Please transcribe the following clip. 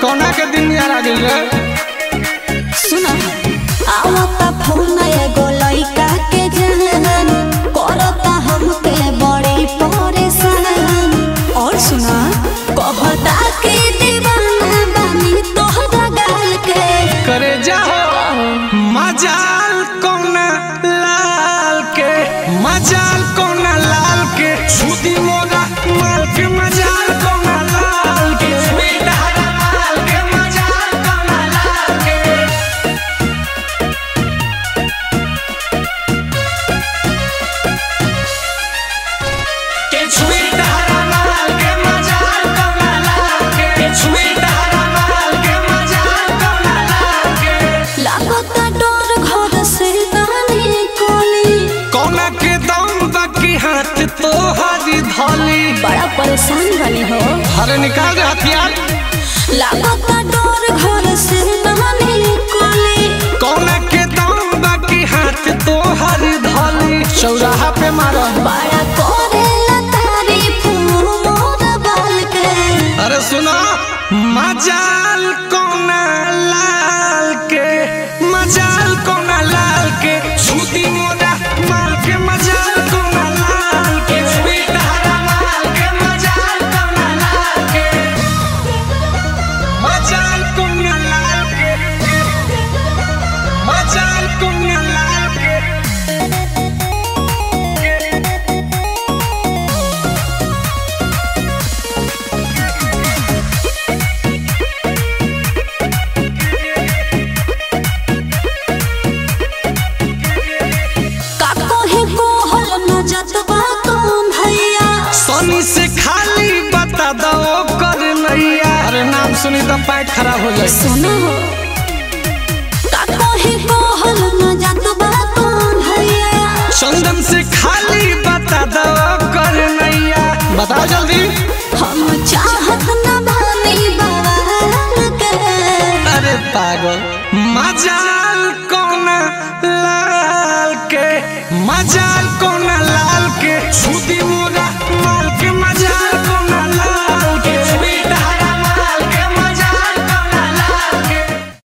कौना के दिन यार आ गइल रे सुना आवता फोन एगो लइका के जहन करता हमके बड़ी परेशान और सुना कहता के दीवाना बानी तोहरा गाल के करे जाओ मजाल कौना लाल के मजाल कौना लाल के छुदी मोरा माल के मजाल कौना लाल के बेटा माल के मजाल कौना लाल के के छुई डहरा माल के मजाल कौना लाल के के छुई डहरा माल के मजाल कौना लाल के लागता डर घर से दानी कोली कौना के दम बाकी हाथ तो हारी धोली बड़ा परेशान बनी हो अरे निकाल दे हथियार लागता डर घर से दानी कोली कौना के दम बाकी हाथ तो हारी धोली चौराहा पे मारो बड़ा करेला तारीफ मोर बाल के अरे सुनो मजाल कौना लाल के मजाल कौना लाल के छुदी मोरा माल के मजाल कौना लाल के बेटा माल के मजाल कौना लाल के मजाल कौना लाल के मजाल कौना लाल के का कोहे कोहल न जतबा कौन भैया सोनी से खाली बता दो कर नैया अरे नाम सुनी तो पैट खराब हो जाए सुनो का कोहे कोहल न जतबा कौन भैया चंदन से खाली बता दो कर नैया बताओ जल्दी हम चाहत न बानी बवाल के अरे पागल मजाल कौन लाल के मजाल कौन